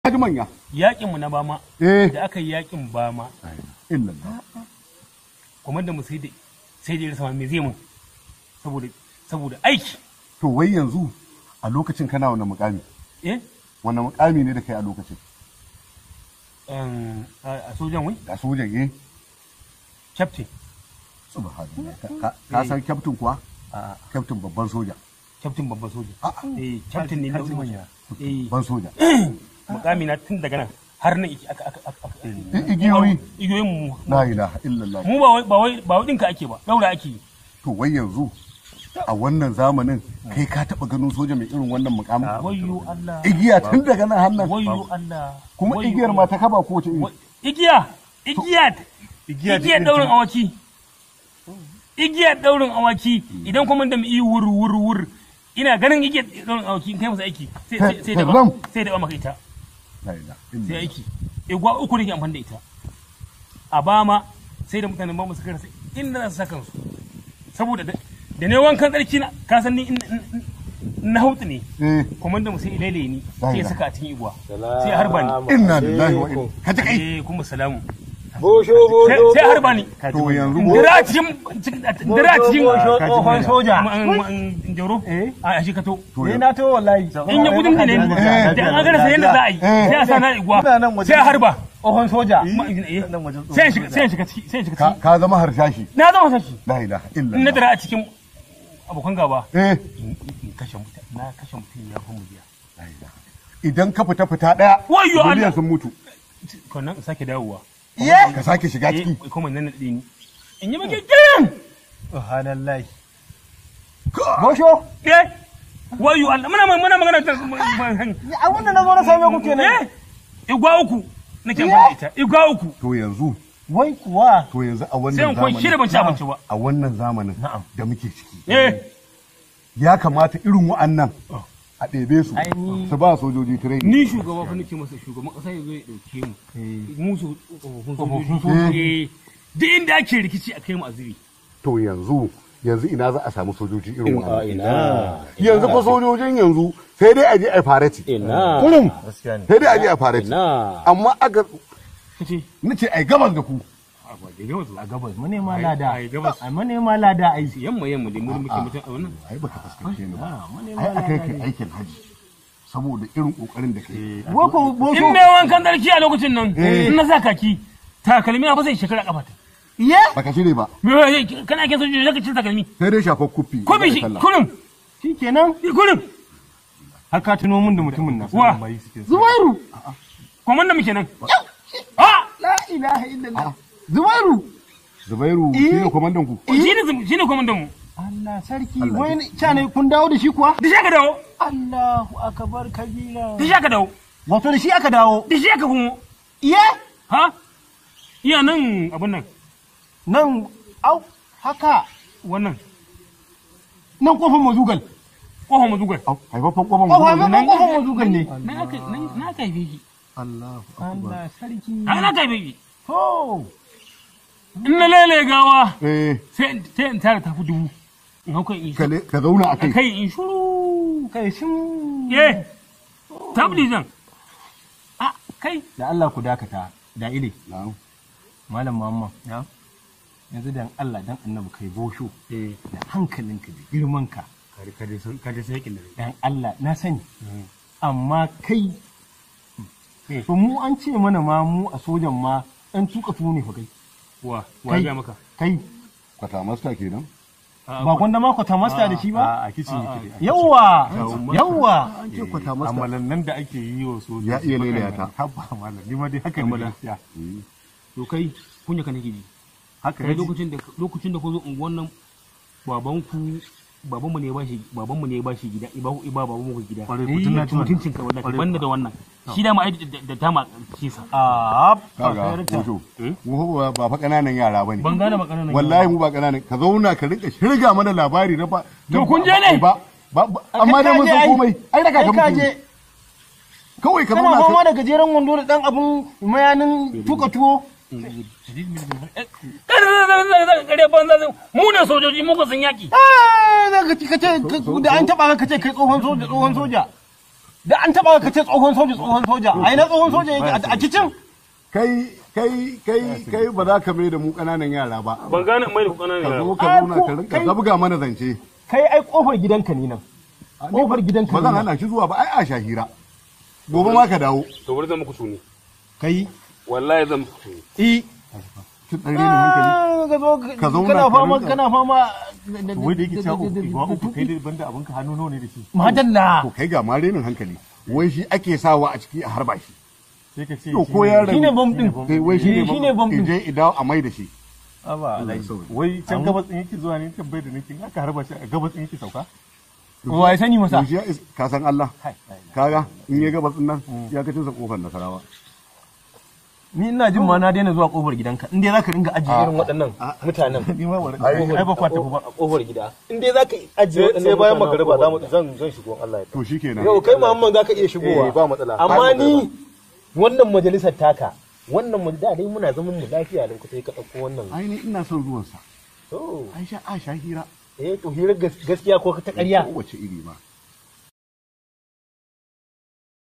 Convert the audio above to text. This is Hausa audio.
Haji manya. yakin mu na bama Eh. da aka yi yakin bama Illa. kwamandan mu sai da sai da ya rasa ma me zai mun saboda saboda aiki To wai yanzu a lokacin kana wani mukami? eh Wani mukami ne da kai a lokacin? em, a a sojan wai Ga sojan eh. captain Subhanallah. Ka- Ka ka san kyaftin kuwa? a Kyaftin babban soja. captain babban soja A'a. eh captain ne na Kaji manya. eh Babban soja. mukami na tun daga nan har nan iki aka aka aka aka I- Igiyoyi. igiyoyin mu La ilaha illallah. mu ba wai ba wai ba wai dinka ake ba daura ake yi To wai yanzu a wannan zamanin kai ka taba ganin soja mai irin wannan mukamin? wayyo Allah Igiya tun daga nan hannan. wayyo Allah Kuma wayyo igiyar ma ta kaba ko ce iri? Wa- igiya igiya Igiya da igiyar irin daurin ta- awaki igiyar daurin awaki idan kuma da mu yi wur wur wur ina ganin igiyar daurin awaki in kai masa aiki sai sai sai da Ram. sai da maka ita La ilaha sai illallah. aiki igwa uku ne ke amfani da ita a bama sai da mutanen ba mu suka rasa inda za su saka su saboda da da ne wankan tsarki na ka san ni in- in- in- na hautu ne Eh. kuma da mu sai ilele ni sai ya saka a cikin igwa sai ya Sai harba ni Inna lillahi wa inna. Ka ji kai. eh kuma salamu Bosho sai bosho. sai harba ni To yanzu dira cikin dira cikin Bosho tsohon soja. jaro a shi ka to Ni na to wallahi. in ya gudun da ne Eh. da an gana sai yadda za a yi sai a sa na igwa Muna nan waje. sai a harba Tsohon soja. Ma- eh, Nan wajen tsohon sai ya shiga sai ya shiga ciki sai ya shiga ka ciki ka zama harshashi. na zama sashi La ilaha in na illallah. dira a cikin abokan gaba Eh. in in kashe mutum na kashe mutum ya fi mujiya La ilaha. Idan ka fita fita daya. Wayyo Allah. miliyan sun mutu. sannan in sake dawowa Ka sake shiga eh ciki. kuma nan na ni in yi maka girin Subhanallah. Bosho. eh wayo Allah muna muna magana ta Abin da na zo na same ku kenan. eh igwa uku nake amfani da ita igwa uku To yanzu Wai kuwa. to yanzu a sai wannan in kwan shida ban ci abinci ba a wannan zamanin da muke ciki eh ya kamata irin wa'annan a ɗebe su Ai, ni- su ba sojoji training ni shugaba fa nake masa shugaban kasa ya zo ya dauke mu mu su tsofaffin sojoji eh duk inda ake rikici a kai mu azuri to yanzu yanzu ina za a samu sojoji irin wa'annan yanzu fa sojojin yanzu sai dai a je a farati Ina. kullum Gaskiya ne. sai dai a je a farati Ina. amma aka kace nace ai gabas da ku a ba da gaba A gabas manema lada. ai, gabas. A manema lada ai. yamma yamma dai mu muke mutum a wannan ai baka fuskance ni ba Ah, manema ai akai kai lada. aikin haji saboda irin kokarin da kai Wai ko in bosho. mai wankan darki a lokacin nan in na sa kaki takalmi na fa sai shekara kafa ta Ye. baka shirye ba me kana ake sojoji zaka ci takalmi sai dai shafar kufi ko bi shi kullum Shikenan. kullum Har ka tuno mun da mutumin nan. Wa? Zubairu. komanda muke nan ah La ilaha illallah. Zubairu. zubairu shi ne kwamandan ku shine shine komandan mu Allah sarki wai ne ca ne kun dawo da shi kuwa? da shi aka dawo Allahu akbar kabira. da shi aka dawo Wato da shi aka dawo. da shi aka kuma Iye ha iya nan abun nan nan au haka wannan nan kofar mazugal. kofar mazugar Au, haifafan kwaman Kofa mutum nan kofar mazugal ne. na aka na aka haife shi Allah Allah sarki. a na aka haife shi To. in na lele gawa eh sai sai in tara tafi dubu in hau kai in ka le- ka zauna a a kai kai in shuru Kai shin. eh tabli zan a kai Da Allah ku dakata. Da ile. Na'am. Malam Muhammad. Ya. Yanzu dan Allah dan Annabi kai bosho eh da hankalinka da girmanka. kare kare sun kare sai yakin da Dan Allah na sani. Amma kai to mu an ce mana ma mu a sojan ma ɗan tuka tuwo ne fa kai. wa wa Kai. ga maka Kai kwata masta kenan ba gwanda ma kwata masta da shi ba? A kicin yake dai. Yawwa! Yawwa! an ce kwata masta Amalan nan da ake yi wa sojoji. Ya iya lelaya ta. Habba malam. Ni ma dai haka ne gaskiya. to kai kunya ka nake ji Haka kai ne. lokacin da lokacin da ku zo unguwan nan babanku babanmu ne ya bashi babanmu ne ya bashi gida iba iba babanmu ku gida Kwarai, ku tuna tuna. mutuncin ka wallahi banda da wannan shi da ma ai da- da tama kisa Ah, kaga hoto mu fa ba fa kananan yara bane ban gane maganar nan wallahi mu ba kananan ka zauna ka rinka shirga mana labari na ba To kun je ne? ba ba ba- amma dai mun san komai ai daga ka muke kawai ka Kana zauna fama ka da gajeren wando da ɗan abun mayanin tuka tuwo. kare banza mu ne sojoji mu ko sun yaki Ah, za ka ce ka ce da an taɓa ka ce kai tsohon soja tsohon soja. da an taba ka ce tsohon soja tsohon soja ai na tsohon soja yake a kicin kai kai kai kai ba za ka mai da mu ƙananan yara ba ban gane mai da kuɗa ka ne zo ka Ai, zauna ko- ka rinka kai- zabga mana zance kai ai kofar gidanka ne nan kofar gidanka ba ne zan nan hana shi zuwa ba ai a shahira gobe ma ka dawo to bari zan muku tuni kai wallahi zan muku tuni i kin dan rena hankali ka zo Ka zauna kana ka fama rinka- kana fama wai da yake cewa uku ba uku kai dai banda abin ka hannu nawa ne da shi madalla to kai ga ma renin hankali wai shi ake sawa a ciki a harba shi sai ka ce to shi ko ne- yaron shine bom din kai wai shi ne Shine bom din. je idawo a mai da shi aba alai wai can gabas din yake zuwa ne tambayar da nake aka harba shi a gabas din yake sauka wa ya sani masa to shi ya is- ka san Allah kaga in ya gabas din nan ya kacin sa kofar nasarawa ni ina jin ma na daina zuwa kofar gidanka in dai zaka ringa ajiye irin waɗannan mutanen ni ma wani ai ba kwata ba a kofar gida in dai zaka ajiye waɗannan sai bayan mutanen a magariba za kofar mu gida. zan zan shigo Allah ya to shikenan yau kai Muhammad zaka iya shigowa Eh, ba matsala. amma ni wannan majalisar taka wannan mu da dai muna zaman mu lafiya da kusa ka dauko wannan ai ni ina son ruwan sa to ai sha a sha hira eh to hirar gas- gaskiya ko ta ƙarya kowace iri ma